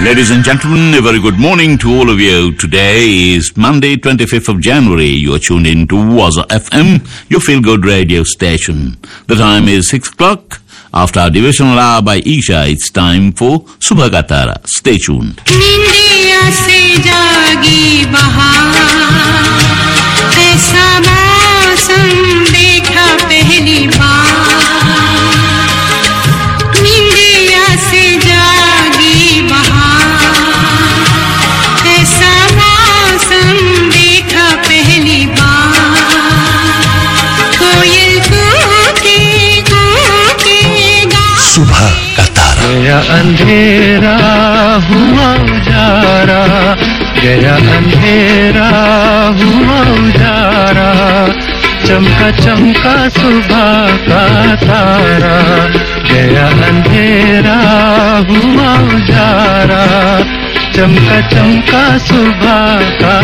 Ladies and gentlemen, a very good morning to all of you. Today is Monday, 25th of January. You are tuned in to Waza FM, your feel-good radio station. The time is 6 o'clock. After our devotional hour by Isha, it's time for Subha ka Tara. Stay tuned. निंदिया से जागी बहार ऐसा मौसम देखा पहली बार निंदिया से जागी बहार ऐसा मौसम देखा पहली बार कोयल कूके कूके गा सुबह का तारा गया अंधेरा हुआ उजारा गया अंधेरा हुआ उजारा चमका चमका सुबह का तारा गया अंधेरा हुआ उजारा चमका चमका सुबह का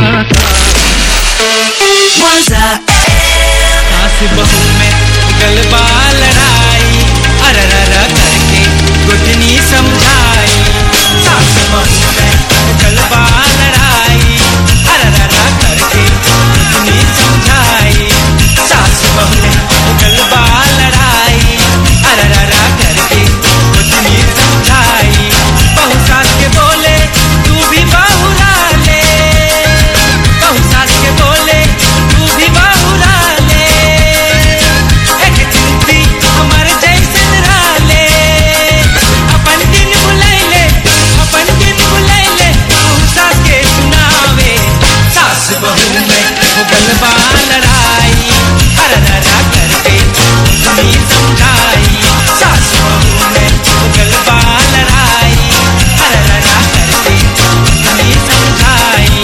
सास बहू में गलबा लड़ाई अररर करके गुटनी समझाई सास बहू में गलबा लड़ाई अररर करके गुटनी समझाई सास बहू में गलबा लड़ाई अररर करके गुटनी समझाई बहू सास के बोले तू भी बहुरा ले बहू सास के बोले तू भी बहुरा ले एक चिंती हमर जैसन राले अपन दिन भुलैले अपन दिन भुलैले बहू सास के सुनावे सास बहू में हो गलबा लड़ाई अरररा करके सुनी समझाई सास बहू में हो गलबा लड़ाई अरररा करके सुनी समझाई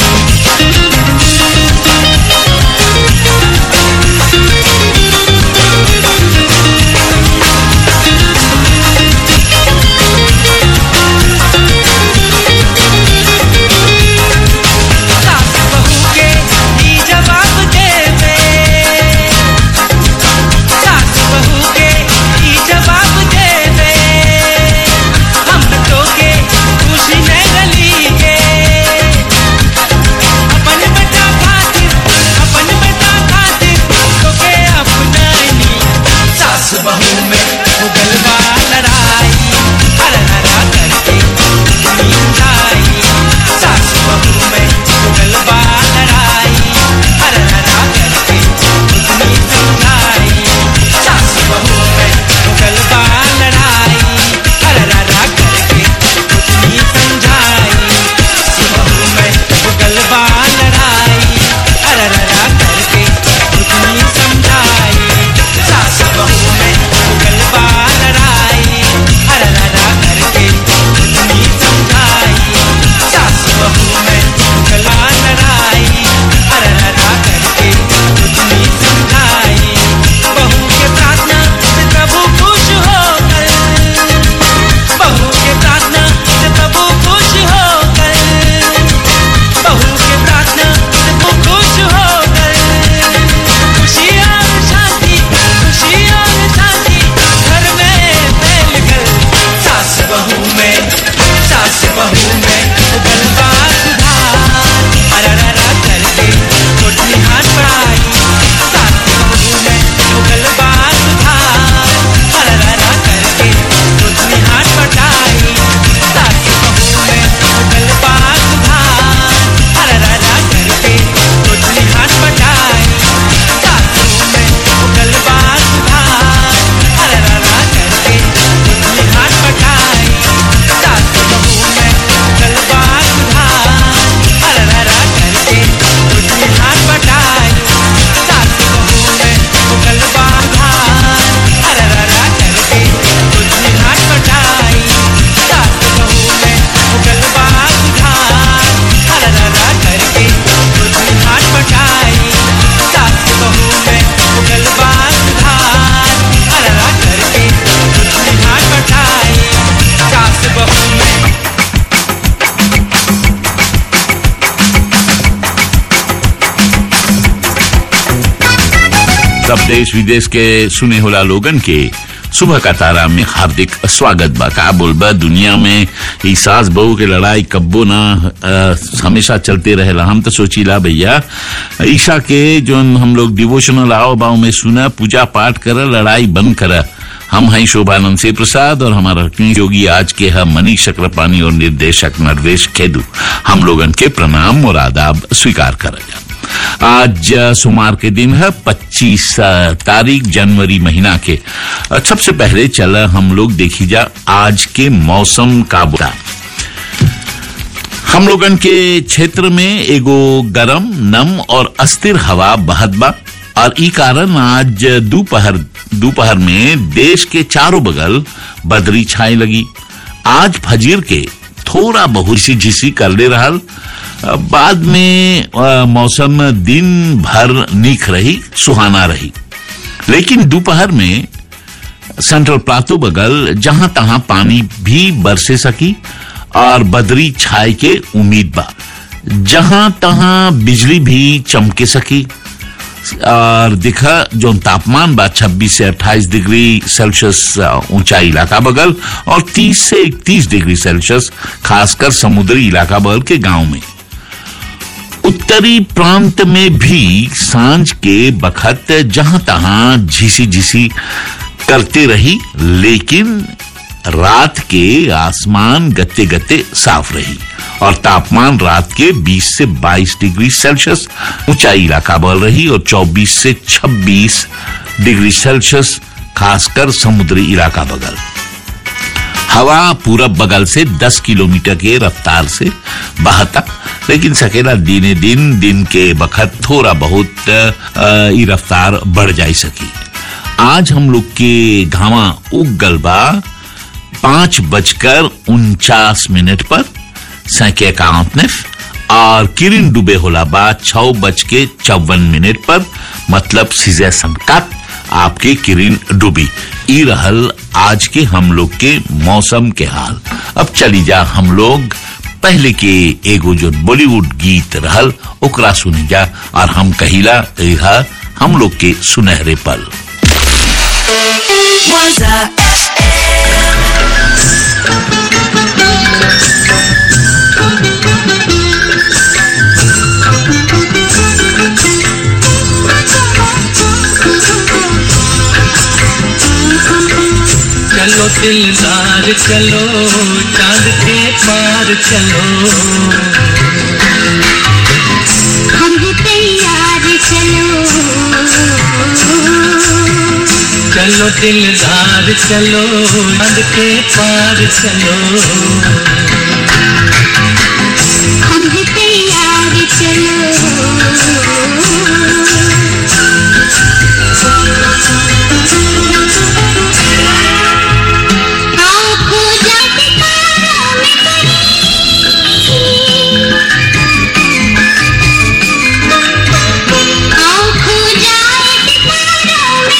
सास बहू के ही जवाब देवे सास बहू के ही जवाब देवे हम तो के खुशी न गली के अपन बेटा खातिर अपन बेटा खातिर तो के अपनानी सास बहू में वो गलबा लड़ाई हर हरा करके समझाई सास बहू में वो गलबा लड़ाई हर हरा करके उतनी समझाई सास बहू में वो गलबा लड़ाई हर हरा करके उतनी समझाई सास बहू में वो गलबा लड़ाई हर हरा करके उतनी समझाई सास बहू में वो गलबा लड़ाई हर हरा करके उतनी समझाई सास बहू में वो गला लड़ाई हर हरा करके उतनी समझाई बहू के प्रार्थना से प्रभु खुश होकर बहू के प्रार्थना से प्रभु खुश होकर बहू के प्रार्थना से वो खुश होकर खुशी और शांति खुशी और शांति घर में फैल कर सास बहू में सास बहू में गलबा सुधार अरररा करके छोटी हाथ बढ़ाई सास बहू में गलबा सुधार अरररा करके छोटी हाथ बढ़ाई सास बहू में गलबा सुधार अरररा करके छोटी हाथ बढ़ाई सास बहू में गलबा सुधार अरररा करके छोटी हाथ बढ़ाई सास बहू में गलबा सुधार अरररा करके छोटी हाथ बढ़ाई सास बहू में गलबा सुधार अरररा करके छोटी हाथ बढ़ाई सास बहू में गलबा सुधार अरररा करके छोटी हाथ बढ़ाई सास बहू में गलबा सुधार अरररा करके छोटी हाथ बढ़ाई सास बहू में सब देश विदेश के सुने होला लोगन के सुबह का तारा में हार्दिक स्वागत बा का बोलबा दुनिया में ई सास बहू के लड़ाई कब्बो ना अ, हमेशा चलते रहेला हम तो सोचीला भैया ईशा के जो हम लोग डिवोशनल आओ बाव में सुना पूजा पाठ कर लड़ाई बंद कर हम हैं शोभानंद से प्रसाद और हमारा योगी आज के है मनीष चक्रपाणी और निर्देशक नरवेश खेदू हम लोगन के प्रणाम और आदाब स्वीकार कर आज अ, सोमवार के दिन है 25 तारीख जनवरी महीना के अ, सबसे पहले चला हम लोग देखी जा आज के मौसम का बुरा हम लोगन के क्षेत्र में एगो गरम नम और अस्थिर हवा बहत बा और ई कारण आज दोपहर दोपहर में देश के चारों बगल बदरी छाए लगी आज फजीर के थोड़ा बहुत सी झिसी कर ले रहल अ, बाद में अ, मौसम दिन भर नीक रही सुहाना रही लेकिन दोपहर में सेंट्रल प्लाटो बगल जहां तहां पानी भी बरसे सकी और बदरी छाए के उम्मीद बा जहां तहां बिजली भी चमके सकी और दिखा जो तापमान बा 26 से 28 डिग्री सेल्सियस अ, ऊंचाई इलाका बगल और 30 से 31 डिग्री सेल्सियस खासकर समुद्री इलाका बगल के गांव में उत्तरी प्रांत में भी सांझ के बखत जहां तहां झीसी झीसी करते रही लेकिन रात के आसमान गत्ते गत्ते साफ रही और तापमान रात के 20 से 22 डिग्री सेल्सियस ऊंचाई इलाका बल रही और 24 से 26 डिग्री सेल्सियस खासकर समुद्री इलाका बगल हवा पूरब बगल से 10 किलोमीटर के रफ्तार से बहता लेकिन सकेला दिने दिन दिन के बखत थोड़ा बहुत अ, ई रफ्तार बढ़ जाई सकी आज हम लोग के घावा उग गल बा पांच बजकर उनचास मिनट पर सैके काउंटनेफ और किरण डूबे होला बा छह बज के चौवन मिनट पर मतलब सीजे संकट आपके किरण डूबी ई रहल आज के हम लोग के मौसम के हाल अब चली जा हम लोग पहले के एगो जो बॉलीवुड गीत रहल ओकरा सुनी जा और हम कहिला यह हम लोग के सुनहरे पल चलो दिलदार चलो चांद के पार चलो हम भी तैयार चलो चलो दिलदार चलो चांद के पार चलो हम भी तैयार चलो आँखों जाके तारों में पड़ी। आँखों जाके तारों में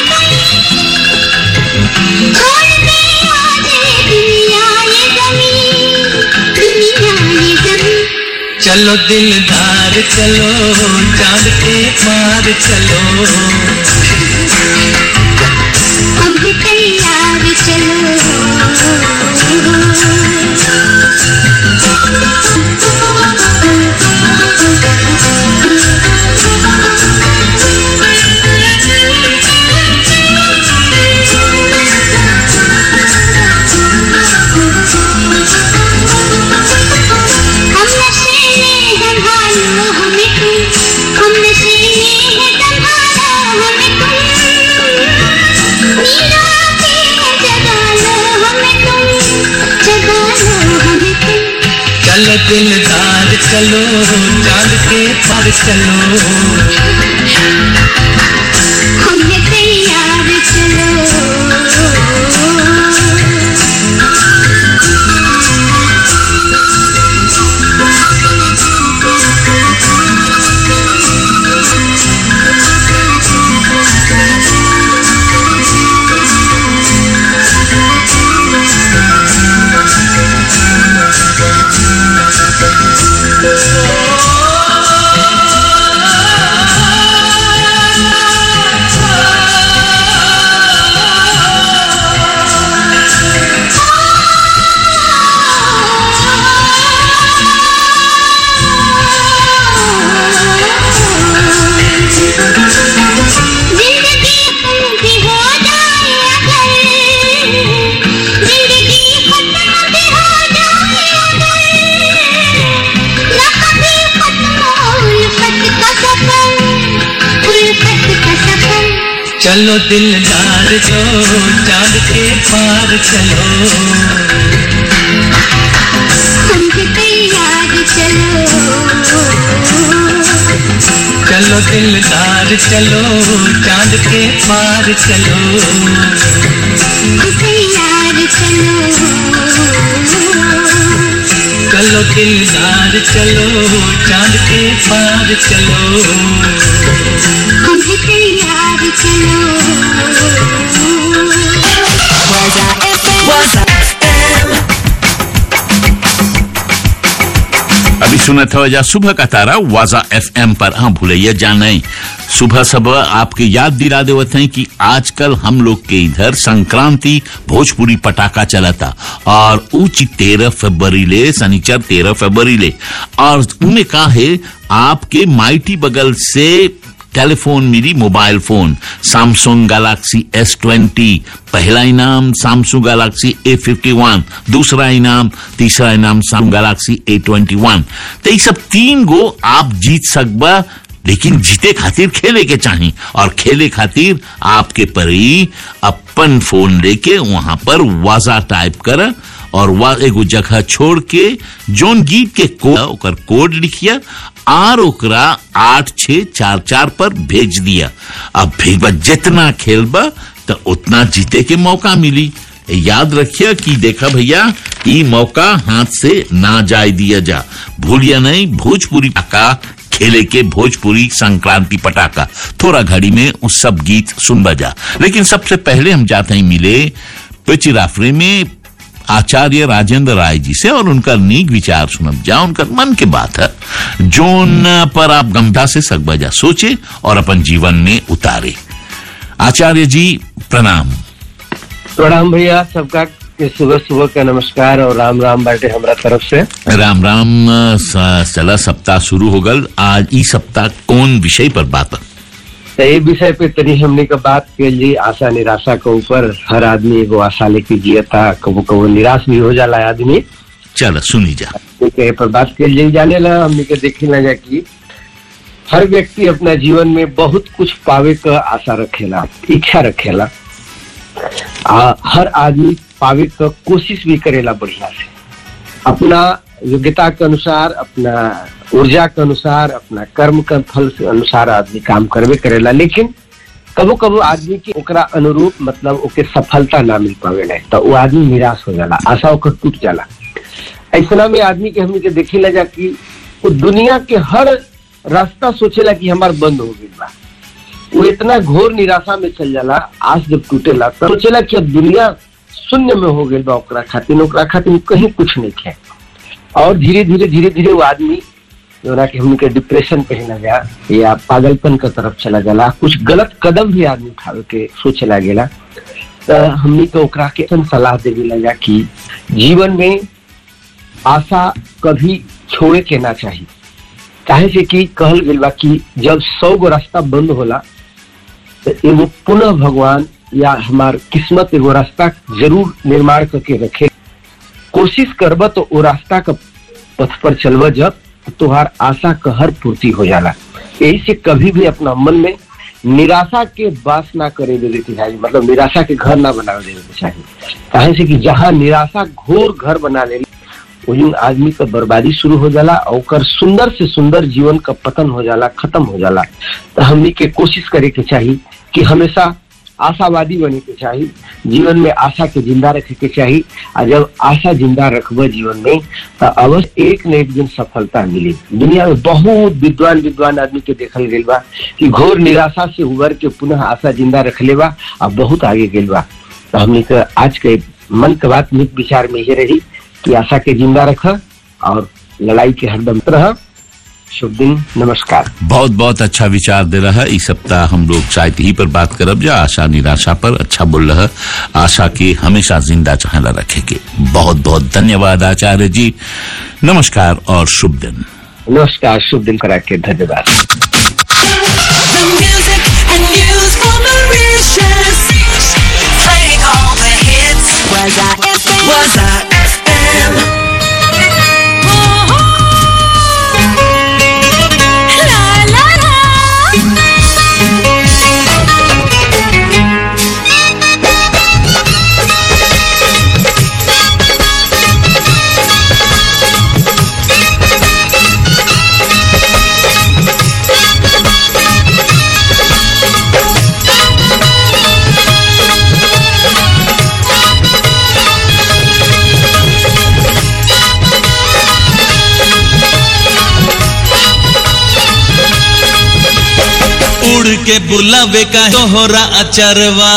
पड़ी। छोड़ दे आज दुनिया ये ज़मीन, दुनिया ये ज़मीन। चलो दिलदार चलो चांद के पार चलो अब तैयार चलो हम नशे में हैं भालो हमें तुम हम नशे में हैं संभालो हमें तुम नीला के जगा लो हमें तुम जगा लो हमें तुम चलो दिलदार चलो चांद के पार चलो हम ये तैयार चलो चलो चलो दिलदार जो चांद के पार चलो हमसे तैयार चलो चलो दिलदार चलो चांद के पार चलो तैयार चलो चलो दिलदार चलो चांद के पार चलो हमसे तैयार चलो अभी सुना था वजह सुबह का तारा वाजा एफएम पर हाँ भूलैया जाने सुबह सुबह आपके याद दिला देवत हैं कि आजकल हम लोग के इधर संक्रांति भोजपुरी पटाखा चला था और ऊंची तेरह फरवरी ले शनिचर तेरह फरवरी ले और उन्हें कहा है आपके माइटी बगल से टेलीफोन मिली mobile phone Samsung Galaxy S twenty पहला इनाम Samsung Galaxy A fifty one दूसरा इनाम तीसरा इनाम Samsung Galaxy A twenty one तो ये सब तीन गो आप जीत सकबा लेकिन जीते खातिर खेले के चाही और खेले खातिर आपके परी अपन फोन लेके वहां पर वाजा टाइप कर और वह एगो जगह छोड़ के जोन गीत के कोड ओकर कोड लिखिया आर ओकरा आठ छ चार चार पर भेज दिया अब भेजबा जितना खेलबा तो उतना जीते के मौका मिली याद रखिए कि देखा भैया ये मौका हाथ से ना जाए दिया जा भूलिया नहीं भोजपुरी पटाखा खेले के भोजपुरी संक्रांति पटाखा थोड़ा घड़ी में उस सब गीत सुन बजा लेकिन सबसे पहले हम जाते ही मिले पिचिराफरे में आचार्य राजेंद्र राय जी से और उनका नीक विचार सुनब जा उनका मन के बात है जोन पर आप गंभीरता से सकबजा सोचे और अपन जीवन में उतारे आचार्य जी प्रणाम प्रणाम भैया सबका के सुबह सुबह का नमस्कार और राम राम बाटे हमरा तरफ से राम राम स- चला सप्ताह शुरू हो गल आज ई सप्ताह कौन विषय पर बात तो ये विषय पे तनी हमने का बात के लिए आशा निराशा के ऊपर हर आदमी एगो आशा लेके जिया था कबो कबो निराश भी हो जाला आदमी चल सुनी जा ठीक है पर बात के लिए जाने ला हमने के देखे ना जा कि हर व्यक्ति अपना जीवन में बहुत कुछ पावे का आशा रखेला इच्छा रखेला आ, हर आदमी पावे का कोशिश भी करेला बढ़िया से अपना योग्यता के अनुसार अपना ऊर्जा के अनुसार अपना कर्म के फल के अनुसार आदमी काम करबे करेला लेकिन कबो कबो आदमी के ओकरा अनुरूप मतलब ओके सफलता ना मिल पावे नहीं तो वो आदमी निराश हो जाला आशा ओकर टूट जाला ऐसा में आदमी के हमनी के देखी जा कि वो दुनिया के हर रास्ता सोचेला कि हमार बंद हो गई बा वो इतना घोर निराशा में चल जाला आस जब टूटेला तो सोचेला कि अब दुनिया शून्य में हो गई बा ओकरा खातिर ओकरा खातिर कहीं कुछ नहीं है और धीरे धीरे धीरे धीरे वो आदमी जोना कि हमनी के डिप्रेशन पे ही लगा या पागलपन के तरफ चला जाला कुछ गलत कदम भी आदमी उठावे के सोचे लागेला तो हमनी के ओकरा के ऐसन सलाह देवे लगा कि जीवन में आशा कभी छोड़े के ना चाहिए काहे से कि कहल गेल बा कि जब सौ गो रास्ता बंद होला तो एगो पुनः भगवान या हमार किस्मत एगो रास्ता जरूर निर्माण करके रखे कोशिश करब तो वो रास्ता का पथ पर चलब जब तो तुहार आशा का हर पूर्ति हो जाला यही से कभी भी अपना मन में निराशा के बास ना करे देवे के चाहिए मतलब निराशा के घर ना बनावे देवे के चाहिए काहे से कि जहाँ निराशा घोर घर बना ले वही आदमी का बर्बादी शुरू हो जाला और ओकर सुंदर से सुंदर जीवन का पतन हो जाला खत्म हो जाला तो हमनी के कोशिश करे के चाहिए कि हमेशा आशावादी बने के चाहिए जीवन में आशा के जिंदा रखे के चाहिए और जब आशा जिंदा रखब जीवन में तो अवश्य एक न एक दिन सफलता मिली दुनिया में बहुत विद्वान विद्वान आदमी के देखल गेल बा कि घोर निराशा से उबर के पुनः आशा जिंदा रख ले बा और बहुत आगे गेल बा तो हमने के आज के मन के बात निक विचार में ये रही कि आशा के जिंदा रख और लड़ाई के हरदम रह शुभ दिन नमस्कार बहुत बहुत अच्छा विचार दे रहा है इस सप्ताह हम लोग शायद ही पर बात करब जा आशा निराशा पर अच्छा बोल रहा आशा के हमेशा जिंदा चाहला रखेंगे बहुत बहुत धन्यवाद आचार्य जी नमस्कार और शुभ दिन नमस्कार शुभ दिन करा के धन्यवाद The music and news for Mauritius. Playing all the hits. Was I FM? Was I FM? La la la. उड़ के बुलावे का तोहरा अचरवा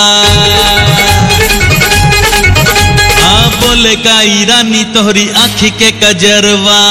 हाँ बोले का ईरानी तोहरी आँखी के कजरवा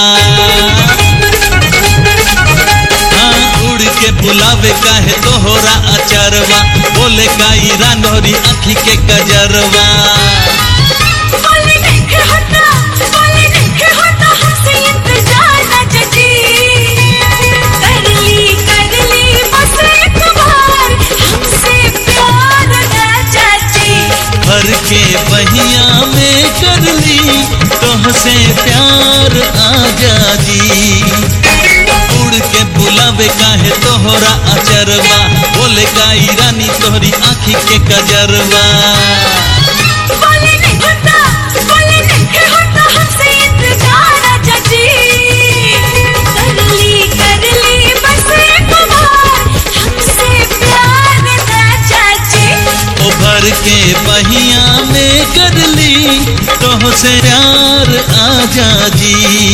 हाँ उड़ के बुलावे का है तोहरा अचरवा बोले का ईरान तोहरी आँखी के कजरवा बोले देखे होता बोले देखे होता हमसे इंतजार ना जजी कर ली कर ली बस एक बार हमसे प्यार ना चाची भर के बहिया में कर ली तोहसे प्यार आजादी उड़ के बुलावे काहे तोहरा अचरवा बोले का ईरानी तोहरी आँखी के कजरवा बोले नहीं होता बोले देखे होता हमसे इंतजार ना जजी कर ली कर ली बस एक बार हमसे प्यार ना चाची ओ भर के बहिया में कर ली तोहसे प्यार आजादी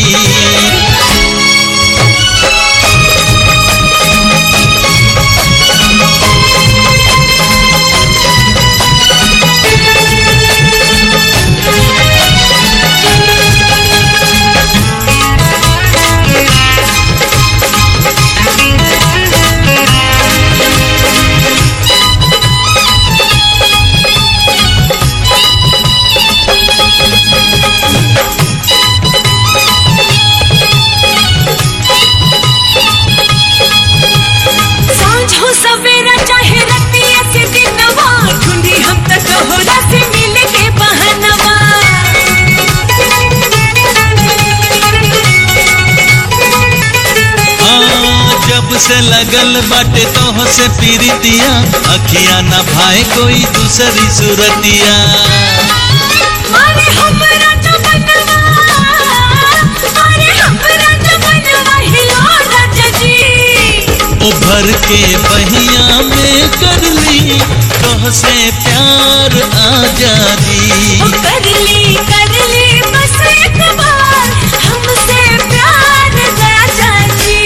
सांझ हो सवेरा चाहे रतिया से दिनवा ढूंढी हम तक तोहरा से मिले के बहनवा हाँ, जब से लगल बाटे तोह से पीरितिया अखिया न भाई कोई दूसरी सूरतिया अरे हमरा तो बनवा अरे हमरा तो बनवा हिलो राजा जी ओ भर के बहिया में कर ली तोह से प्यार आजादी ओ कर ली कर ली बस एक बार हमसे प्यार राजा जी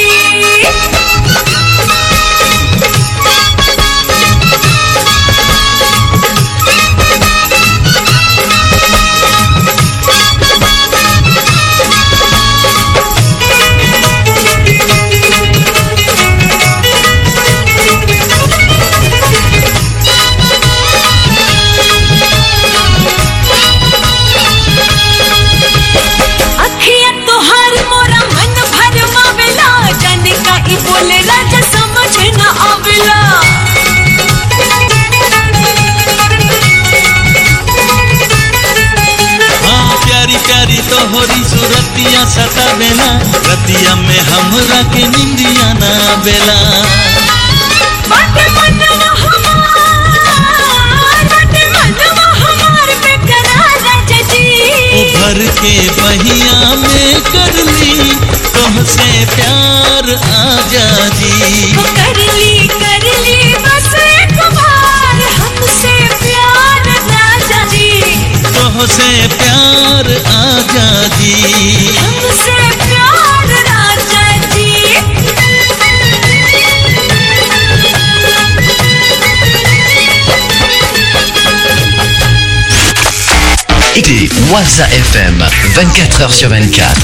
अखिया तोहार मोरा मन भर मावेला जाने का ई बोले राजा समझ न आवेला हाँ प्यारी प्यारी तोहरी सूरतिया सतावेला रतिया में हमरा के निंदिया ना बेला बाटे मनवा हमार बाटे मनवा हमार बेकरार राजा जी ओ भर के बहिया में कर ली तोहसे प्यार आजादी वो कर ली कर ली बस एक बार हमसे प्यार राजा जी तोहसे प्यार आजादी हमसे प्यार राजा जी Écoutez Waza FM 24h sur 24.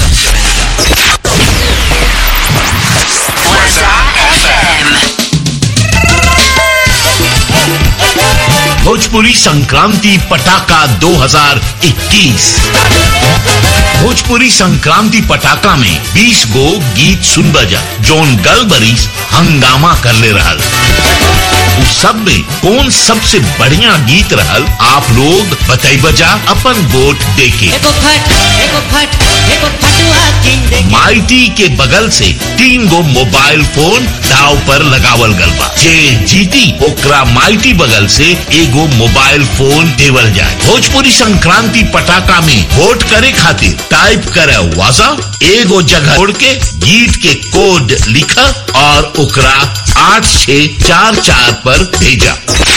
Bhojpuri Sankranti पटाखा 2021 भोजपुरी संक्रांति पटाखा में 20 गो गीत सुन बजा जोन गल बरिस हंगामा कर ले रहल उस सब में कौन सबसे बढ़िया गीत रहल आप लोग बताई बजा अपन वोट देके एगो फट एगो फट एगो फटुआ किन दे माइटी के बगल से तीन गो मोबाइल फोन दाव पर लगावल गल बा जे जीती ओकरा माइटी बगल से एगो मोबाइल फोन देवल जाए भोजपुरी संक्रांति पटाखा में वोट करे खातिर टाइप करे वाजा एगो जगह छोड़ के गीत के कोड लिखा और ओकरा आठ छ चार चार पर भेजा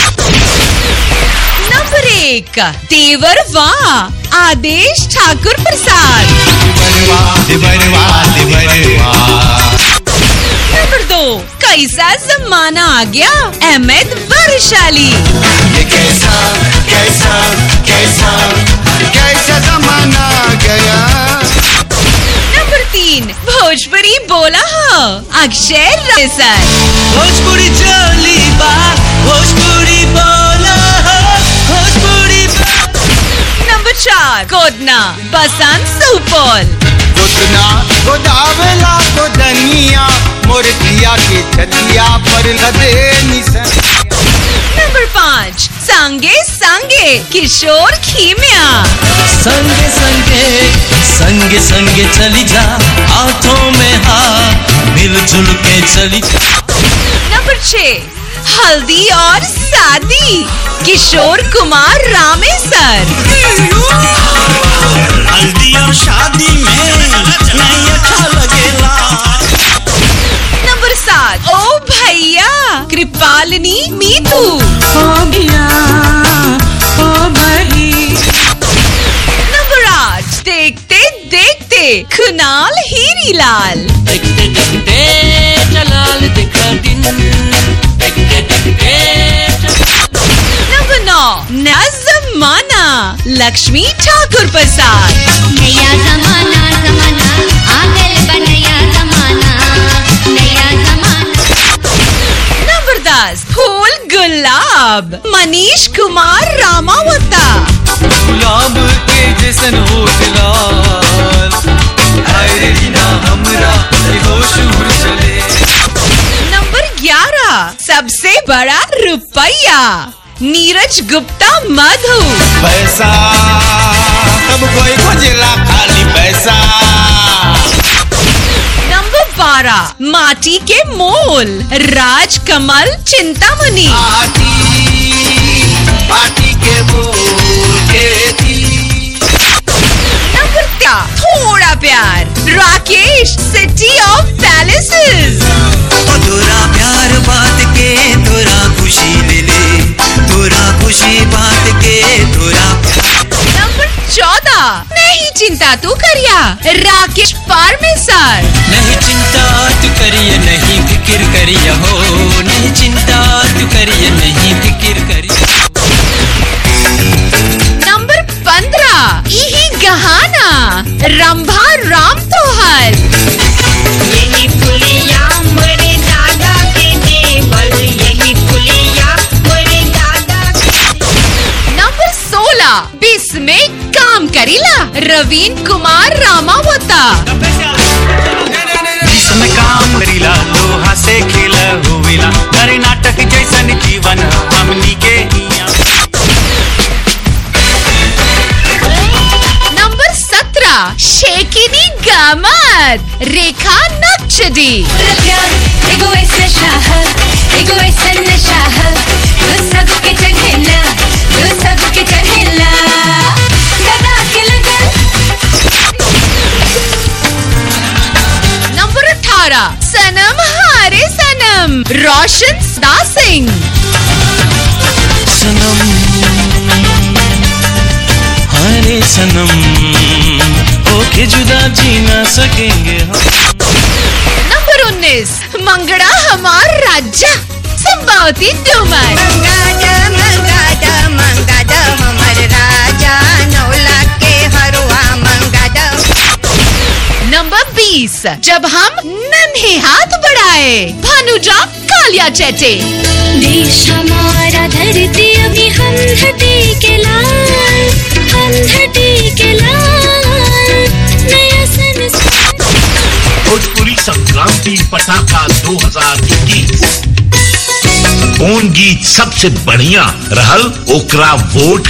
नंबर एक देवर वाह आदेश ठाकुर प्रसाद नंबर दो कई कैसा जमाना आ गया अहमद वैशाली ये कैसा कैसा कैसा कैसा जमाना आ गया नंबर तीन भोजपुरी बोला हो अक्षय राय सर भोजपुरी चोली बा भोजपुरी बोला हो भोजपुरी नंबर चार कोदना बसंत सुपौल गोदना गोदावला गोदनिया मोर पिया के छतिया पर लदे निसन नंबर पाँच संगे संगे किशोर खीमिया संगे संगे संगे संगे चली जा हाथों में हाथ मिलजुल के चली जा नंबर छह हल्दी और शादी किशोर कुमार रामेसर हल्दी और शादी में नहीं अच्छा लगेला नंबर सात ओ भैया कृपालिनी मीतू नंबर आठ देखते देखते कुणाल हीरीलाल देखते देखते जलाल दिखा दिन देखते देखते नंबर नौ नया जमाना लक्ष्मी ठाकुर प्रसाद नया जमाना जमाना आ गए बा नया जमाना नया जमाना नंबर दस फूल गुलाब मनीष कुमार रामावता गुलाब के जैसन होठ लाल हाय रे रीना हमरा होश उड़ चले नंबर ग्यारह सबसे बड़ा रुपया नीरज गुप्ता मधु पैसा सब कोई खोजेला खाली पैसा नंबर बारह माटी के मोल राज कमल चिंतामणि पार्टी पार्टी के बोल के थी नंबर तेरह थोड़ा प्यार राकेश सिटी ऑफ पैलेसेस तोरा प्यार बात के तोरा खुशी ले ले तोरा खुशी बात के तोरा नंबर चौदह नहीं चिंता तू करिया राकेश पारमेसर नहीं चिंता तू करिए नहीं फिक्र करिए हो नहीं चिंता तू करिए नहीं फिक्र करिए नंबर पंद्रह यही गहाना रंभा राम तोहर यही पुलिया मेरे दादा के देवल यही पुलिया मेरे दादा नंबर सोलह बीस में काम करीला रवीन कुमार रामावता इसमें काम करीला लोहा से खेला हुईला करे नाटक जैसन जीवन हमनी के हिया नंबर सत्रह शेकिनी गामत रेखा नक्शदी एगो ऐसा शाह एगो ऐसा नशा है जो सबके चढ़ेला जो सबके चढ़ेला सदा के लगन नंबर अठारह सनम हारे सनम रोशन दा सिंह सनम हरे सनम ओके जुदा जी ना सकेंगे हम नंबर उन्नीस मंगड़ा हमार राजा संभावती डूमर मंगादा मंगादा मंगादा हमर राजा नौला के हरुआ मंगादा नंबर बीस जब हम नन्हे हाथ बढ़ाए भानुजा कालिया चेटे देश हमारा धरती अभी हम धरती के लाल हम धरती के लाल नया संस्कार भोजपुरी संक्रांति पटाखा 2021 कौन गीत सबसे बढ़िया रहल ओकरा वोट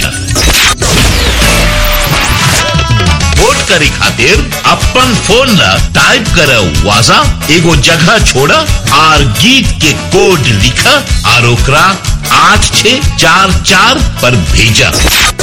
वोट करे खातिर अपन फोन न टाइप कर वाजा एगो जगह छोड़ और गीत के कोड लिख और ओकरा आठ छ चार चार पर भेजा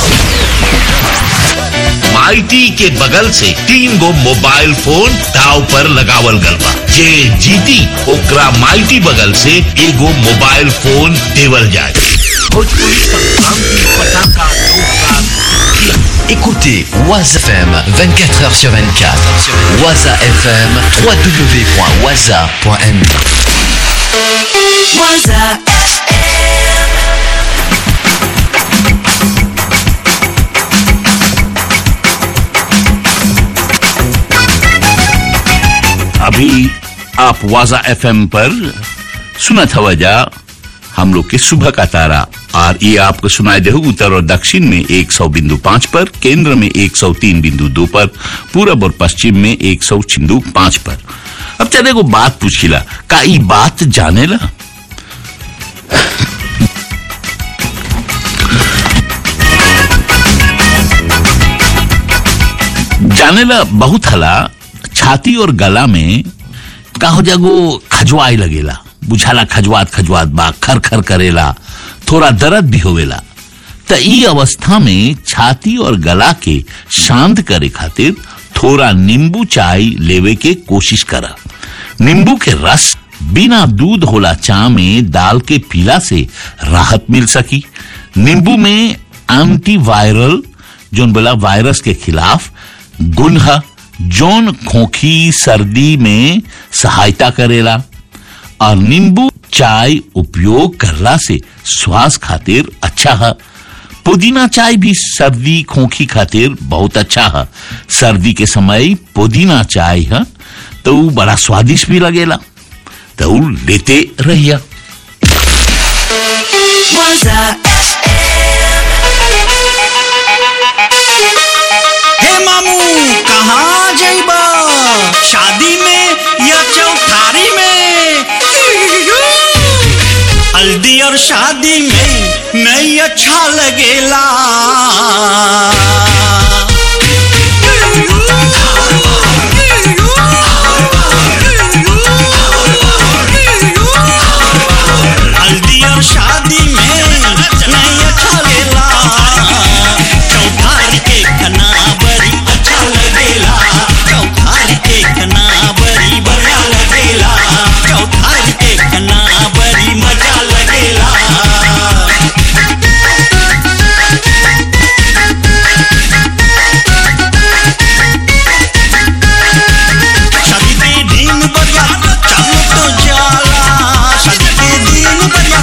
माइटी के बगल से तीन गो मोबाइल फोन दाव पर लगावल गल बा जे जीती ओकरा माइटी बगल से एगो मोबाइल फोन देवल जाए भोजपुरी संक्रांति पटाखा 2021 Écoutez Waza FM 24h sur 24. Waza FM, www.waza.me. Waza अभी आप वाजा एफएम पर सुना था वजह हम लोग के सुबह का तारा और ये आपको सुनाए दे उत्तर और दक्षिण में एक सौ बिंदु पांच पर केंद्र में एक सौ तीन बिंदु दो पर पूरब और पश्चिम में एक सौ बिंदु पांच पर अब चले को बात पूछिला का ई बात जाने ला जाने ला बहुत हला छाती और गला में का हो जागो खजवाए लगेला बुझाला खजवात खजवात बा खर खर करेला थोड़ा दर्द भी होवेला त ई अवस्था में छाती और गला के शांत करे खातिर थोड़ा नींबू चाय लेवे के कोशिश करा नींबू के रस बिना दूध होला चा में डाल के पीला से राहत मिल सकी नींबू में एंटीवायरल जोन बोला वायरस के खिलाफ गुण है जोन खोखी सर्दी में सहायता करेला और नींबू चाय उपयोग करला से श्वास खातिर अच्छा है पुदीना चाय भी सर्दी खोखी खातिर बहुत अच्छा है सर्दी के समय पुदीना चाय है तो ऊ बड़ा स्वादिष्ट भी लगेला तो ऊ लेते रहिया Waza हे मामू कहाँ जइबा शादी में या चौठारी में हल्दी और शादी में नहीं अच्छा लगेला हल्दी और शादी में नहीं अच्छा लगेला चौधार के खना बड़ी अच्छा लगेला चौधार के खना बड़ी बढ़िया लगेला चौधार के खना बड़ी मजा लगेला शादी के दिन बढ़िया चलो तो जाला शादी के दिन बढ़िया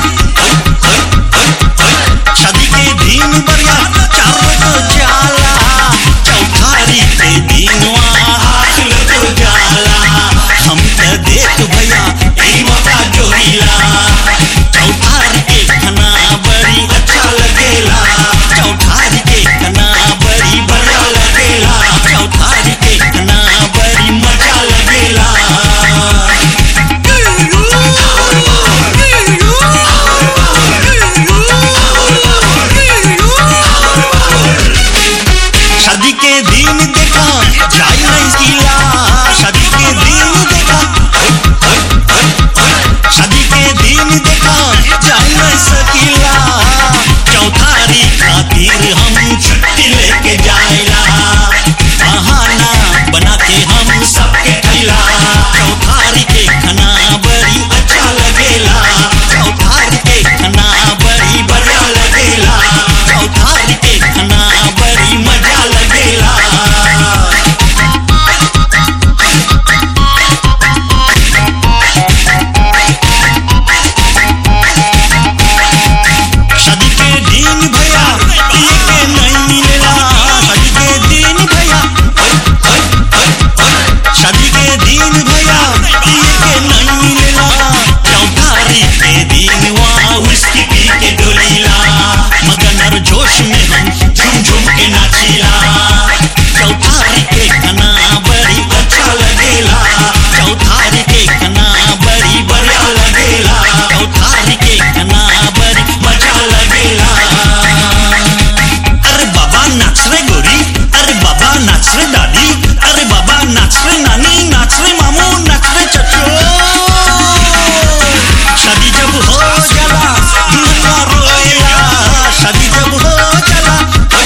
शादी के दिन बढ़िया चलो तो जाला चौठारी के दिन हाथ तो जाला हम तो देख भैया ई मौका जोड़ीला चौठारी के खाना बड़ी अच्छा लगेला चौठारी के खाना बड़ी बढ़िया लगेला चौठारी के खाना बड़ी मजा लगेला शादी के दिन देखा जाई नहीं सिला शादी के दिन देखा शादी के दिन देखा जाई नहीं सकीला चौथारी खातिर हम छुट्टी लेके जाएला बहाना बना के हम सबके खिला चौथारी के खाना बड़ी अच्छा लगेला चौथारी के खाना बड़ी बढ़िया लगेला चौथारी के खाना बड़ी मजा लगेला शादी के दिन भैया पिए के नहीं मिलेला शादी के दिन भैया शादी के दिन भैया पिए के नहीं मिलेला चौधारी के दिन वहाँ विस्की पी के डोलीला मगन और जोश में हम झूम झूम के नाचीला चौधारी के खाना बड़ी अच्छा लगेला चौधारी के खाना बड़ी बढ़िया लगेला चौधारी के खाना बड़ी मजा लगेला अरे बाबा नाच रे गोरी अरे बाबा नाच रे दादी अरे बाबा नाच रे नानी नाच रे मामू नाच रे चचो शादी जब हो जाला दुल्हा रोएला शादी जब हो जाला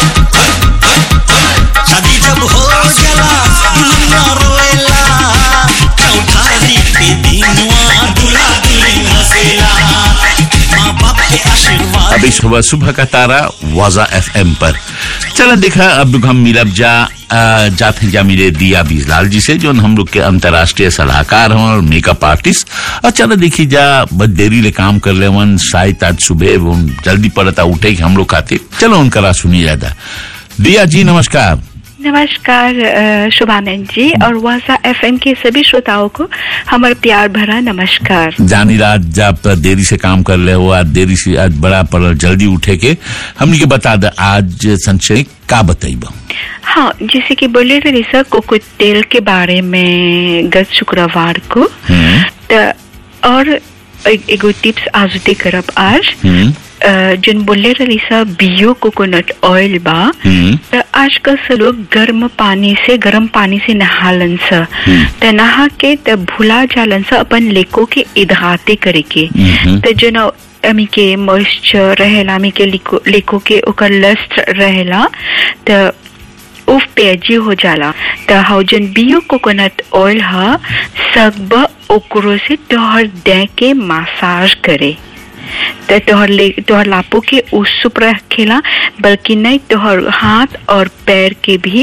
शादी जब हो जाला दुल्हा रोएला चौठारी के दिन वहाँ दूल्हा दुल्हन हंसेला माँ बाप के आशीर्वाद अभी सुबह सुबह का तारा वाजा एफएम पर चलो देखा अब हम मिलब जा आ, जाते जा मिले दिया बीजलाल जी से जो हम लोग के अंतर्राष्ट्रीय सलाहकार हैं और मेकअप आर्टिस्ट और चलो देखी जा बस देरी ले काम कर ले वन शायद आज सुबह वो जल्दी पड़ता उठे कि हम लोग खाते चलो उनका राह सुनी जाता दिया जी नमस्कार नमस्कार अ, शुभानंद जी और वासा एफएम के सभी श्रोताओं को हमारा प्यार भरा नमस्कार जानी रात जब देरी से काम कर ले हो आज देरी से आज बड़ा पर जल्दी उठे के हमने के बता द आज संशय का बताइब हाँ जैसे कि बोले रहे सर कोको तेल के बारे में गत शुक्रवार को त और ए- एगो टिप्स आज दे करब आज अ, जन बोले रही सर बियो कोकोनट ऑयल बा त आजकल से लोग गर्म पानी से गर्म पानी से नहालन स त नहा के त भुला जालन स अपन लेको के इधाते करे के त जन अमी के मॉइस्चर रहेला अमी के लिको, लेको के ओकर लस्ट रहेला त उफ पेजी हो जाला त हाउ जन बियो कोकोनट ऑयल ह सब ओकरो से तोहर दे के मसाज करे त तोहर ले तोहर लापो के उसुप रखेला बल्कि नहीं तोहर हाथ और पैर के भी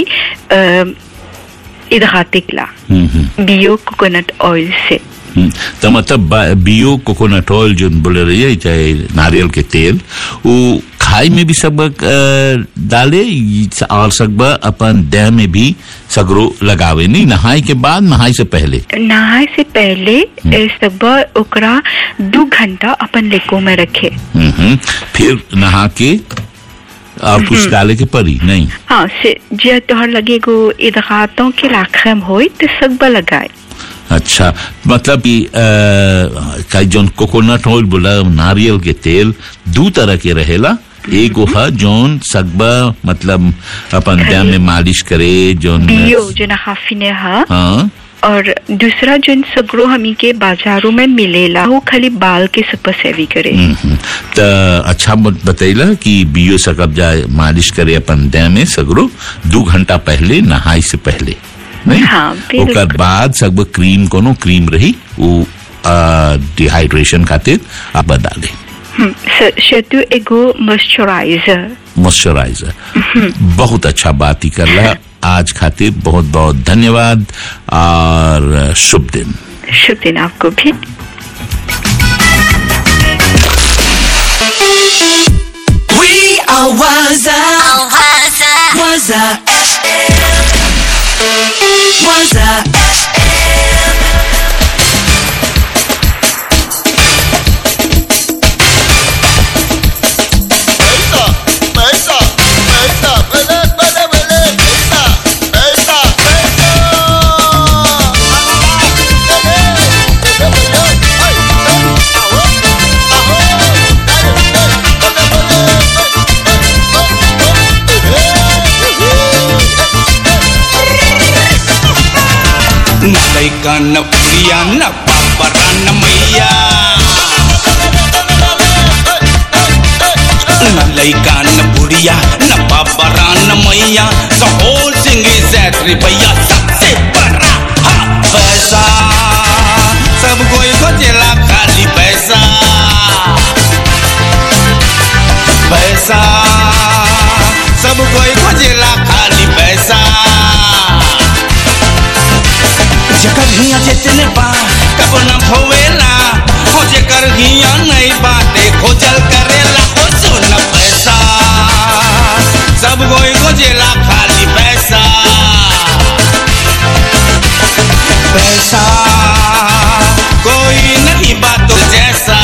इधाते ला बियो कोकोनट ऑयल से हम्म, तो मतलब बा- बियो कोकोनट ऑयल जो बोले रही है चाहे नारियल के तेल वो खाई में भी सब अ, डाले और सब अपन देह में भी सगरो लगावे नहीं नहाई के बाद नहाई से पहले नहाए से पहले ए, सब ओकरा दो घंटा अपन लेको में रखे हम्म, फिर नहा के और कुछ डाले के परी नहीं हाँ से जे तोहर लगे गो इधातों के लाखम होई तो सब लगाए अच्छा मतलब कि अ, का जोन कोकोनट ऑयल बोला नारियल के तेल दो तरह के रहेला एगो है जोन सगबा मतलब अपन देह में मालिश करे जोन बियो जो ना हाफिने हा हाँ और दूसरा जो सगरो हमी के बाजारों में मिलेला वो खाली बाल के सुपर सेवी करे हम्म, त अच्छा मत बतैला कि बियो सकब जाए मालिश करे अपन देह में सगरो दो घंटा पहले नहाई से पहले नहीं हाँ बिल्कुल ओकर बाद सब क्रीम कोनो क्रीम रही वो डिहाइड्रेशन खातिर आप डाले हम्म, स- शतु एगो मॉइस्चराइजर मॉइस्चराइजर बहुत अच्छा बात ही कर रहा आज खातिर बहुत बहुत धन्यवाद और शुभ दिन शुभ दिन आपको भी We are Waza. Waza FM. Waza न लैका न प्रिया न पापरा न मैया न लैका न बुढ़िया न पापरा न मैया द होल सिंग इज दैट भैया सबसे बड़ा हाँ, पैसा सब कोई खोजेला खाली पैसा पैसा सब कोई खोजेला खाली पैसा जेकर हिया जितने बा कब न होवेला हो जेकर हिया नहीं बाते खोजल करेला हो सुन पैसा सब कोई खोजेला खाली पैसा पैसा कोई नहीं बातों जैसा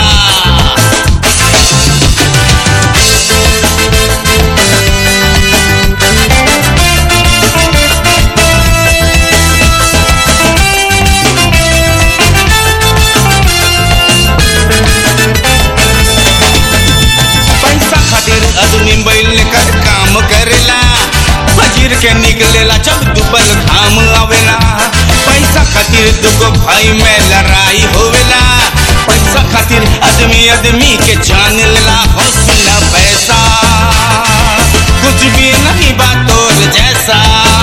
पैसा खातिर आदमी बैल कर काम करेला फजीर के निकलेला जब दुबल घाम आवेला पैसा खातिर दुगो भाई में लड़ाई होवेला पैसा खातिर आदमी आदमी के जान लेला हो सुना पैसा कुछ भी नहीं बात और जैसा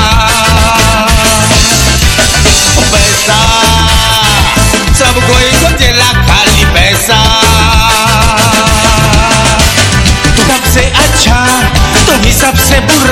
पैसा सब कोई खोजेला खाली पैसा तुम सबसे अच्छा तुम ही सबसे बुरा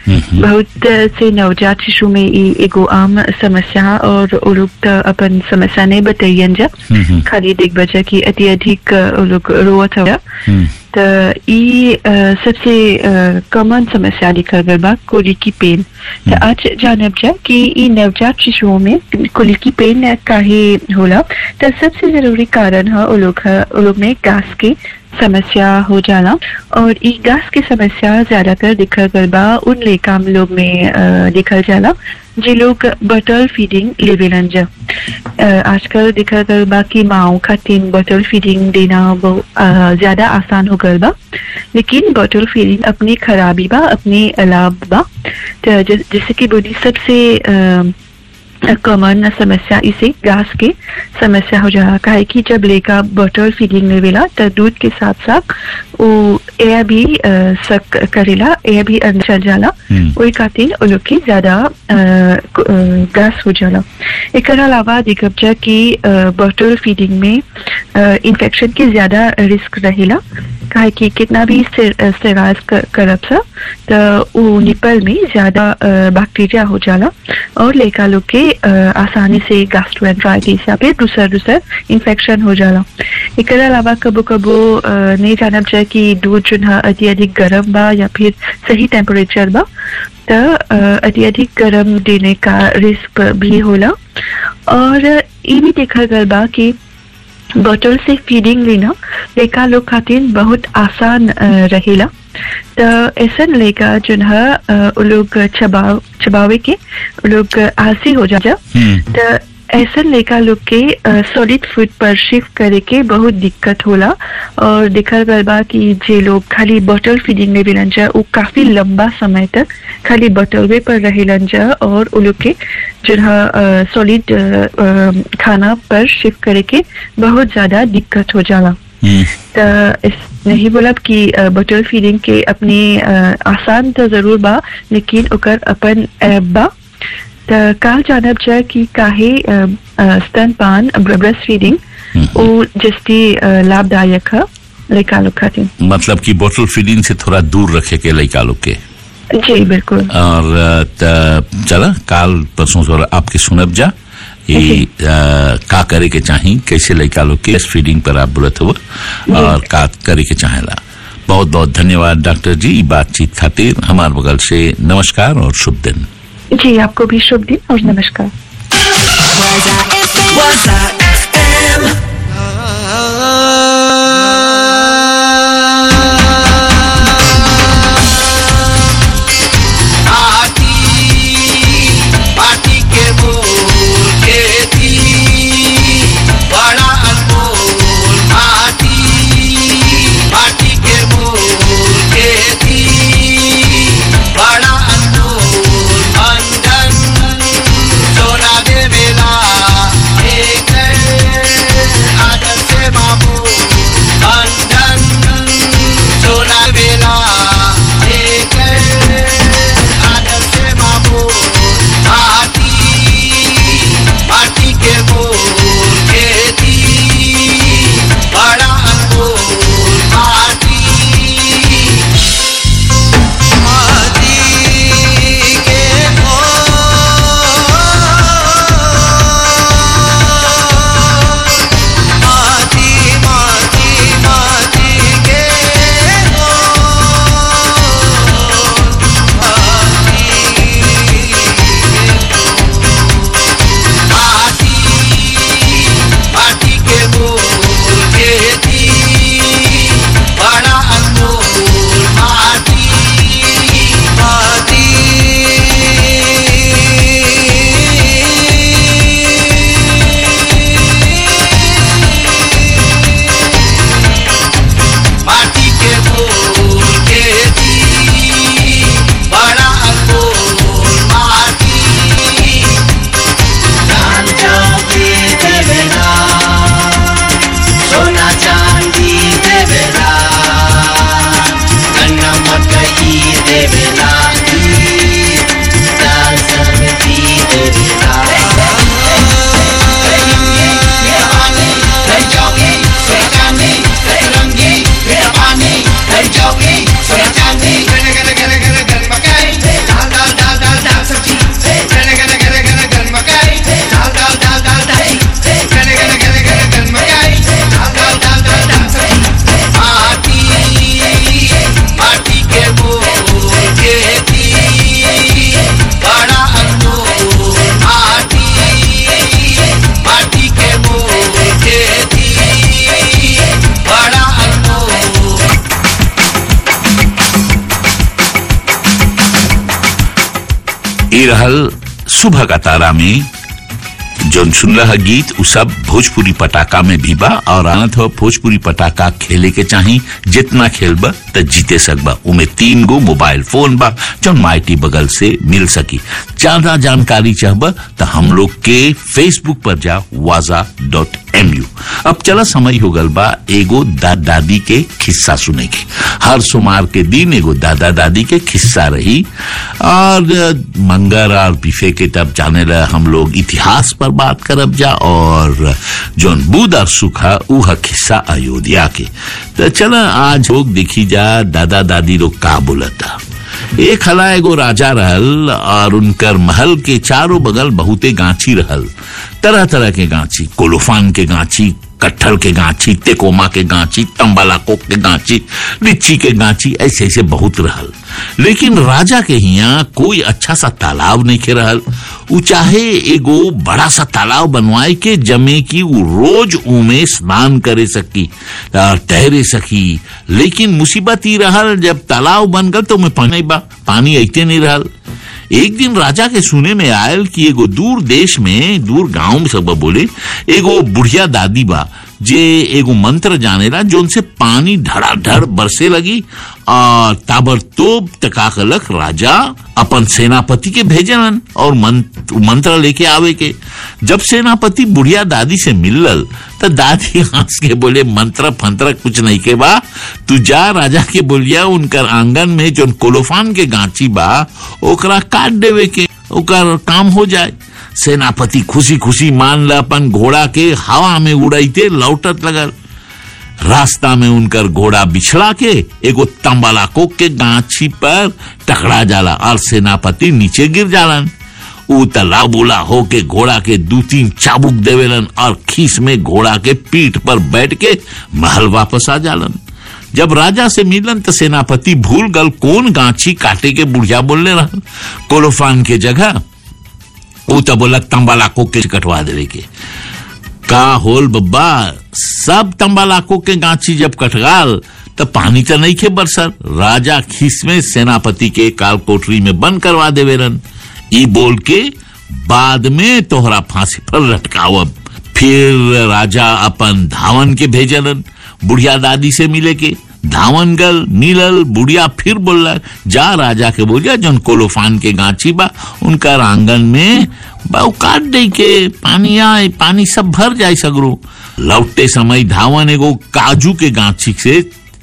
बहुत से नवजात शिशु में ई एगो आम समस्या और वो लोग त अपन समस्या नहीं बताइयन जा खाली देख बजा की अति अधिक वो लोग रोवत हो त ई अ, सबसे कॉमन समस्या दिखल गल बा कोली की पेन त आज जानब जा कि ई नवजात शिशुओं में कोली की पेन काहे होला त सबसे जरूरी कारण है वो लोग है वो लोग में गैस की समस्या हो जाना और ई गैस की समस्या ज्यादातर दिखल गल बा उन लेकाम लोग में अ, दिखल जाला जे लोग बटल फीडिंग लेवेलन जा अ, आजकल दिखल गल बा कि माओ खातिर बटल फीडिंग देना बहु अ, ज्यादा आसान हो गल बा लेकिन बटल फीडिंग अपनी खराबी बा अपनी लाभ बा त जै- जैसे कि बोली सबसे अ, कॉमन समस्या इसे गैस की समस्या हो जा रहा है कि जब लेका बटल फीडिंग लेवेला तो दूध के साथ साथ वो एयर भी अ, सक करेला एयर भी अंदर चल जाला वही खातिर वो लोग की ज्यादा अ, क- अ, गैस हो जाला एक अलावा दिखब जा कि बटल फीडिंग में इन्फेक्शन की ज्यादा रिस्क रहेला काहे कि कितना भी स्टेराइज करब सा तो वो निपल में ज्यादा अ, बैक्टीरिया हो जाला और लेका लोग के अ, आसानी से गैस्ट्रोएंट्राइटिस या फिर दूसरा दूसरा इन्फेक्शन हो जाला एक अलावा कबो कबो अ, नहीं जानब जाए कि दूध जो है अति अधिक गर्म बा या फिर सही टेम्परेचर बा तो अ, अति अधिक गर्म देने का रिस्क भी होला और ये भी देखा गल बा कि बॉटल से फीडिंग लेना लेका लोग खातिर बहुत आसान अ, रहेला तो ऐसा लेका जो है अ, वो लोग चबाव चबावे के वो लोग आलसी हो जा जा तो ऐसा लेका लोग के सॉलिड फूड पर शिफ्ट करे के बहुत दिक्कत होला और देखल गल बा कि जे लोग खाली बॉटल फीडिंग में भी जा वो काफी लंबा समय तक खाली बॉटलवे पर रहेलन जा और वो लोग के जो है सॉलिड खाना पर शिफ्ट करे के बहुत ज्यादा दिक्कत हो जाला तो इस नहीं बोलब कि बटल फीडिंग के अपनी अ, आसान तो जरूर बा लेकिन ओकर अपन ऐप बा तो काल जानब जा कि काहे अ, अ, स्तनपान ब्रेस्ट फीडिंग वो जस्ती अ, लाभदायक है लड़का लोग खातिर मतलब कि बोतल फीडिंग से थोड़ा दूर रखे के लड़का लोग के जी बिल्कुल और अ, त- चला काल परसों से आपके सुनब जा ये अ, का करे के चाही कैसे लड़का लोग के फीडिंग पर आप बोलत हो और का करे के चाहेला बहुत बहुत धन्यवाद डॉक्टर जी ई बातचीत खातिर हमार बगल से नमस्कार और शुभ दिन जी आपको भी शुभ दिन और नमस्कार पार्टी के बोल के थी बड़ा अनमोल पार्टी पार्टी के बोल के थी बड़ा अनमोल बंधन सोना दे बेला एक ई रहल सुबह का तारा में जोन सुन रहा गीत उ सब भोजपुरी पटाखा में भी बा और आनत हो भोजपुरी पटाखा खेले के चाही जितना खेलबा त जीते सकबा उमे तीन गो मोबाइल फोन बा जोन माइटी बगल से मिल सकी ज्यादा जानकारी चाहबा त हम लोग के फेसबुक पर जा वाजा डॉट एम यू अब चला समय हो गल बा एगो दादा दादी के खिस्सा सुने के हर सोमवार के दिन एगो दादा दादी के खिस्सा रही और अ, मंगर और बिफे के तब जाने ला हम लोग इतिहास पर बात करब जा और जोन बुध और सुखा उह खिस्सा अयोध्या के तो चला आज लोग देखी जा दादा दादी लोग का बोलता एक हला एगो राजा रहल और उनकर महल के चारों बगल बहुते गांची रहल तरह तरह के गांची कोलोफान के गांची कट्ठल के गांची तेकोमा के गांची तम्बालाकोक के गांची लिच्ची के गांची ऐसे ऐसे बहुत रहल लेकिन राजा के हिया कोई अच्छा सा तालाब नहीं के रहल उ चाहे एगो बड़ा सा तालाब बनवाए के जमे की उ रोज उमे स्नान करे सकी और तैरे सकी लेकिन मुसीबत ही रहल जब तालाब बन गल तो में पानी बा पानी ऐते नहीं रहल एक दिन राजा के सुने में आयल कि एगो दूर देश में दूर गांव में सब बोले एगो बुढ़िया दादी बा जे एगो मंत्र जानेला जो उनसे पानी धड़ाधड़ बरसे लगी और ताबड़तोब तका कलक राजा अपन सेनापति के भेजलन और मंत्र, मंत्र लेके आवे के जब सेनापति बुढ़िया दादी से मिलल तो दादी हंस के बोले मंत्र फंत्र कुछ नहीं के बा तू जा राजा के बोलिया उनकर आंगन में जो कोलोफान के गांची बा ओकरा काट देवे के ओकर काम हो जाए सेनापति खुशी खुशी मान ल अपन घोड़ा के हवा में उड़ाइते लौटत लगल रास्ता में उनकर घोड़ा बिछड़ा के एगो तंबालाको के गाछी पर टकरा जाला और सेनापति नीचे गिर जालन ऊ तलाबुला होके घोड़ा के दू तीन चाबुक देवेलन और खीस में घोड़ा के पीठ पर बैठ के महल वापस आ जालन जब राजा से मिलन तो सेनापति भूल गल कौन गांची काटे के बुढ़िया बोलने रहल कोलोफान के जगह ऊ तो बोला तंबालाको के कटवा देवे के का होल बब्बा सब तंबालाको के गांची जब कटगाल तो पानी तो नहीं खे बरसर राजा खीस में सेनापति के काल कोठरी में बंद करवा देवेरन ई बोल के बाद में तोहरा फांसी पर लटकावब फिर राजा अपन धावन के भेजलन बुढ़िया दादी से मिले के धावन गल मिलल बुढ़िया फिर बोलला जा राजा के बोलिया जौन कोलोफान के गांची बा उनका आंगन में बाऊ काट दे के पानी आए पानी सब भर जाए सगरो लौटते समय धावन एगो काजू के गांची से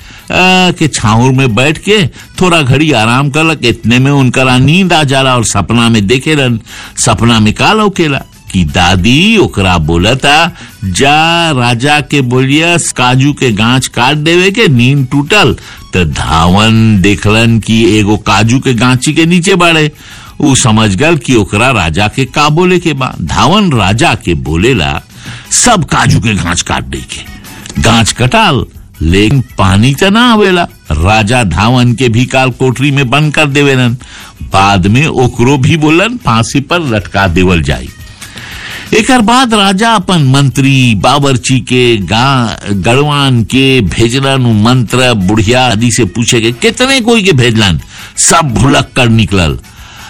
आ, के छाऊर में बैठ के थोड़ा घड़ी आराम करलक इतने में उनका नींद आ जाला और सपना में देखे रन सपना में का लौकेला कि दादी ओकरा बोलता जा राजा के बोलिया काजू के गांच काट देवे के नींद टूटल तो धावन देखलन कि एगो काजू के गांची के नीचे बाड़े ऊ समझ गल कि ओकरा राजा के का बोले के बा धावन राजा के बोलेला सब काजू के गांच काट दे के गांच कटाल लेकिन पानी तो ना आवेला राजा धावन के भी काल कोठरी में बंद कर देवेलन बाद में ओकरो भी बोलन फांसी पर लटका देवल जाई एकर बाद राजा अपन मंत्री बावर्ची के गा गढ़वान के भेजलन उ मंत्र बुढ़िया आदि से पूछे के कितने कोई के भेजलन सब भुलक कर निकलल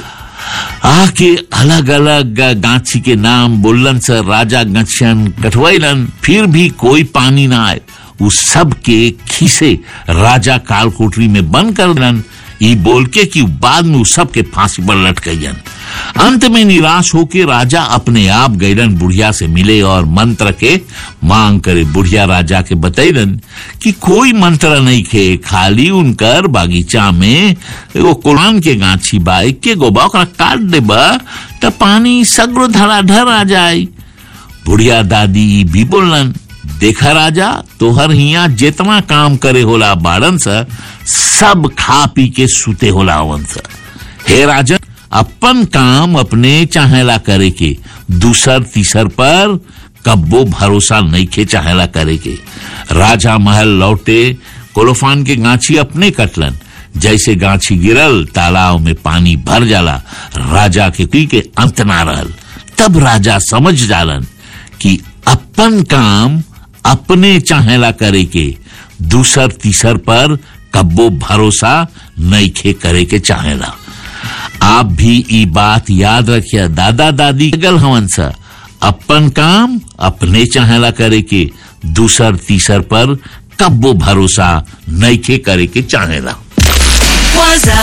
आके अलग अलग गांची के नाम बोलन से राजा गछन कटवैलन फिर भी कोई पानी ना आए उस सब के खीसे राजा काल कोठरी में बंद कर देलन ई बोल के कि बाद में उस सब के फांसी पर लटकैयन अंत में निराश होके राजा अपने आप गैलन बुढ़िया से मिले और मंत्र के मांग करे बुढ़िया राजा के बतैलन कि कोई मंत्र नहीं खे खाली उनकर बागीचा में एगो कुरान के गाछी बा के गोबा ओकरा काट देबा त पानी सगरो धड़ाधड़ आ जाए बुढ़िया दादी ई भी बोलन देखा राजा तोहर हिया जितना काम करे होला बाड़न सा सब खा पी के सुते होला हवन सा हे राजन अपन काम अपने चाहेला करे के दूसर तीसर पर कब्बो भरोसा नहीं खे चाहेला करे के राजा महल लौटे कोलोफान के गाछी अपने कटलन जैसे गाछी गिरल तालाब में पानी भर जाला राजा के पी के अंत ना रहल तब राजा समझ जालन कि अपन काम अपने चाहेला करे के दूसर तीसर पर कब्बो भरोसा नहीं खे करे के चाहेला आप भी ई बात याद रखिए दादा दादी गल हवन सा अपन काम अपने चाहेला करे के दूसर तीसर पर कब्बो भरोसा नईखे करे के चाहेला Waza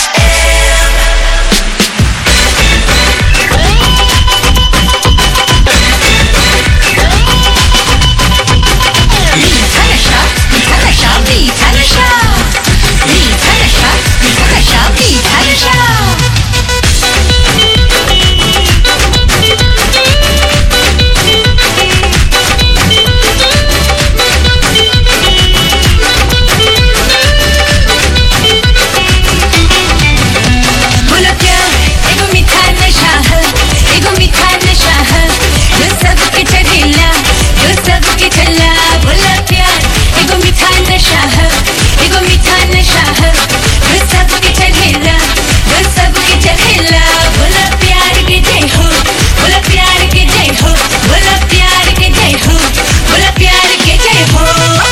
बोलो प्यार एगो मीठा नशा है एगो मीठा नशा है जो सबके चढ़ेला जो सबके चला बोलो प्यार एगो मीठा नशा है एगो मीठा नशा है जो सबके चढ़ेला जो सबके चढ़ेला बोलो प्यार के जय हो बोलो प्यार के जय हो बोलो प्यार के जय हो बोलो प्यार के जय हो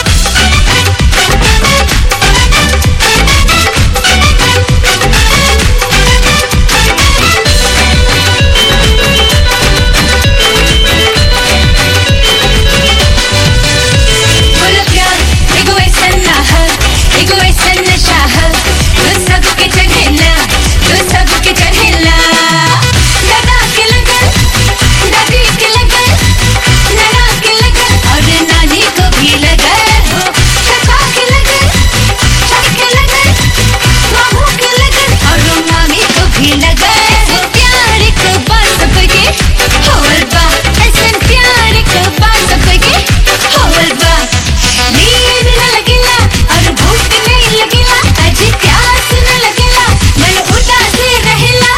बोलो प्यार एगो ऐसा ना है एगो ऐसा नशा है जो सबके चढ़ेला जो सबके चढ़ेला दादा के लगन दादी के लगन नाना के लगन और नानी को भी लगन हो चाचा के लगन चाची के लगन मामू के लगन और मामी को भी लगन ऐसे प्यार को बात सबके होवल बा ऐसे प्यार को बात सबके होवल बा नींद न लगेला और भूख नहीं लगेला अजी प्यास न लगेला मन उदास रहेला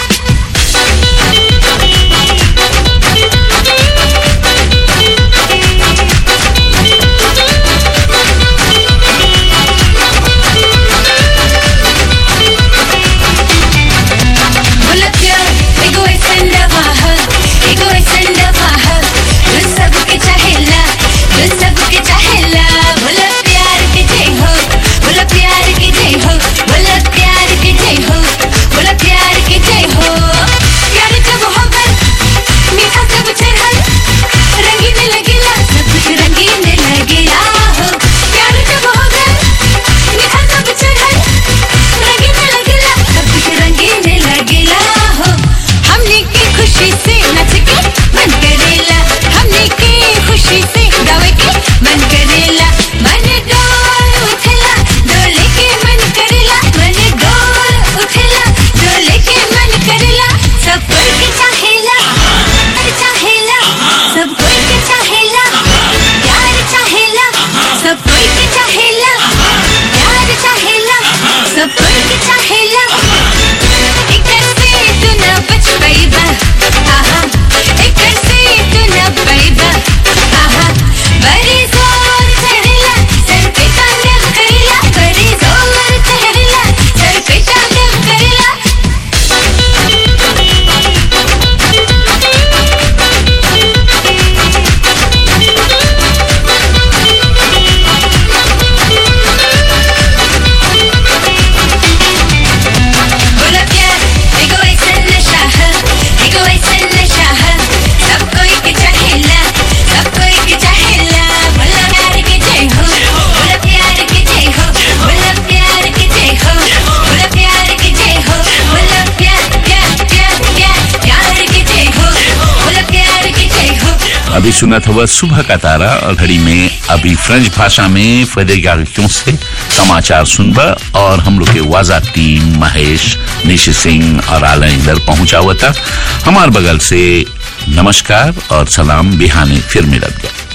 बोलो प्यार एगो ऐसा दवा है एगो ऐसा दवा है जो सबके चाहेला जो सबके चाहेला बोलो प्यार के जय हो बोलो प्यार के जय हो बोलो प्यार के जय हो बोलो प्यार के जय हो प्यार जब हो गए मीठा सब चढ़ल रंगीन लगेला सब कुछ रंगीन लगेला हो प्यार जब हो गए मीठा सब चढ़ल रंगीन लगेला सब कुछ रंगीन लगेला हो हमने की खुशी से नच के मन करेला हमने की खुशी से गावे के मन करेला मन डोल उठेला डोले के मन करेला मन डोल उठेला डोले के मन करेला सब कोई के चाहेला प्यार चाहेला सब कोई के चाहेला प्यार चाहेला सब कोई के चाहेला प्यार चाहेला सब कोई के चाहेला एकर से तू न बच पाइबा आहा एकर से तू न पाइबा आहा बड़ी जोर चढ़ेला सर पे तांडव करेला बड़ी जोर चढ़ेला सर पे तांडव करेला बोलो प्यार एगो ऐसा नशा है एगो ऐसा नशा है सब कोई के चाहेला सब कोई के चाहेला बोलो प्यार के जय हो बोलो प्यार के जय हो बोलो प्यार के जय हो बोलो प्यार के जय हो बोलो प्यार प्यार प्यार प्यार प्यार के जय हो बोलो प्यार के जय हो अभी सुना था वह सुबह का तारा और घड़ी में अभी फ्रेंच भाषा में फेडरिका से समाचार सुनबा और हम लोग के वाजा टीम महेश निशि सिंह और आला इधर पहुंचा हुआ था हमारे बगल से नमस्कार और सलाम बिहाने फिर मिलत गया